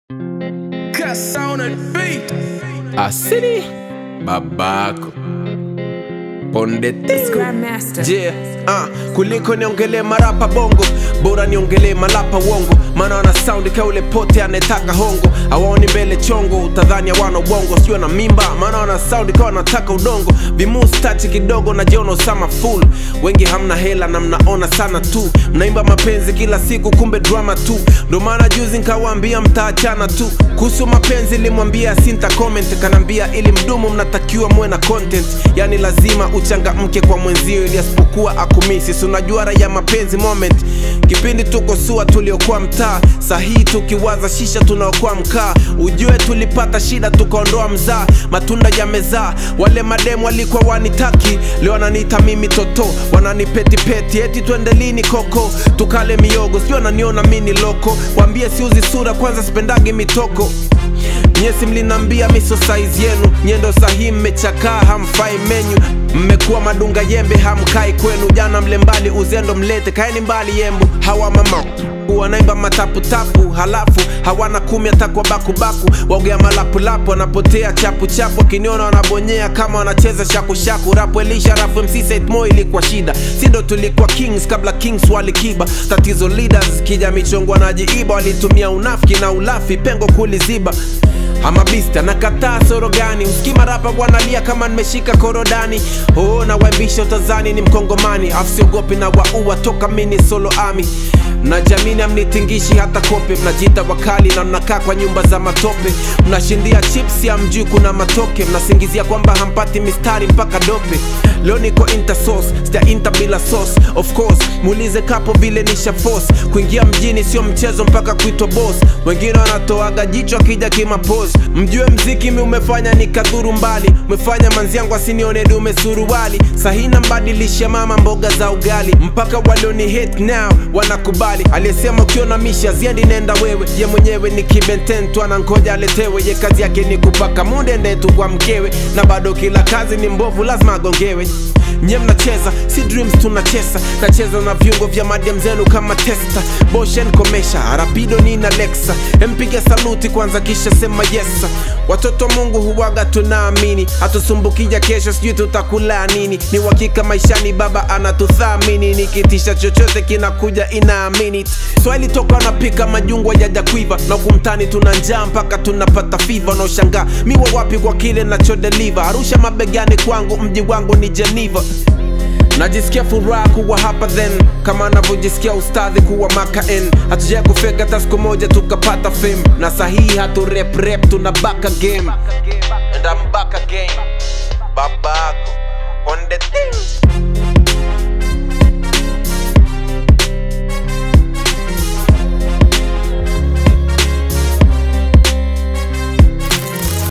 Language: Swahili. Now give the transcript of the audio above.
Cuss on the beat. Asili babako ponde It's Grandmaster. Je, ah, kuliko niongelee marapa bongo bora niongelee malapa wongo maana wana saundi kaule pote anetaka hongo awaoni mbele chongo utadhani hawana ubongo sio na mimba maana wana saundi kawa wanataka udongo vimustachi kidogo najiona usama full wengi hamna hela na mnaona sana tu mnaimba mapenzi kila siku kumbe drama tu ndo maana juzi nkawaambia mtaachana tu kuhusu mapenzi limwambia sinta comment kanambia ili mdumu mnatakiwa muwe na content yani lazima uchangamke kwa mwenzio ili asipokuwa akumisi si unajua raha ya mapenzi moment kipindi tuko sua tuliokuwa mtaa sahihi tukiwaza shisha tunaokuwa mkaa ujue tulipata shida tukaondoa mzaa matunda yamezaa wale mademu walikuwa wanitaki leo wananiita mimi toto wananipetipeti eti twende lini koko tukale miogo sio wananiona mini loko wambie siuzi sura kwanza sipendagi mitoko nyesi mlinambia miso saizi yenu nyendo sahihi mmechakaa hamfai menyu mmekuwa madunga yembe hamkai kwenu jana mle mbali uzendo mlete kaeni mbali yembu hawa mama wanaimba mataputapu halafu hawana kumi hata kwa bakubaku waugea malapulapu wanapotea chapuchapu wakiniona wanabonyea kama wanacheza shakushaku rapu elisha rafu mc setmo ilikuwa shida sindo tulikuwa kings kabla kings walikiba tatizo leaders kija michongo wanajiiba walitumia unafiki na ulafi pengo kuliziba amabista nakataa soro gani usikima rapa wanalia kama nimeshika korodani oh, na waimbisha utazani ni mkongomani afsiogopi na waua toka mini solo ami na jamini amnitingishi hata kope mnajiita wakali na mnakaa kwa nyumba za matope mnashindia chips ya mjui kuna matoke mnasingizia kwamba hampati mistari mpaka dope leo niko intersos sija inter bila sauce of course muulize kapo vile nisha force kuingia mjini sio mchezo mpaka kuitwa boss wengine wanatoaga jicho akija kimapos mjue mziki mi umefanya nikadhuru mbali umefanya manziangu asinione dume suruali sahina mbadilisha mama mboga za ugali mpaka walioni hate now wanakubali aliyesema ukiona misha ziendi nenda wewe ye mwenyewe ni kibenten tu anangoja aletewe ye kazi yake ni kupaka munde ndetu kwa mkewe na bado kila kazi ni mbovu lazima agongewe nye mnacheza si dreams tunacheza nacheza na viungo vya madem zenu kama testa boshen komesha rapido nina lexa empige saluti kwanza kisha sema yesa watoto wa mungu huwaga tunaamini hatusumbukija kesho sijui tutakula nini ni uhakika maishani baba anatuthamini nikitisha chochote kinakuja inaamini swahili toka wanapika majungwa yaja kuiva na kumtani tuna njaa mpaka tunapata fiva naoshangaa miwa wapi kwa kile nachodeliva arusha mabegani kwangu mji wangu ni geneva najisikia furaha kuwa hapa then kama anavyojisikia ustadhi kuwa makaen hatujaa kufeka hata siku moja tukapata fame na sahihi hatu rep rep tuna baka game and I'm back again babako on the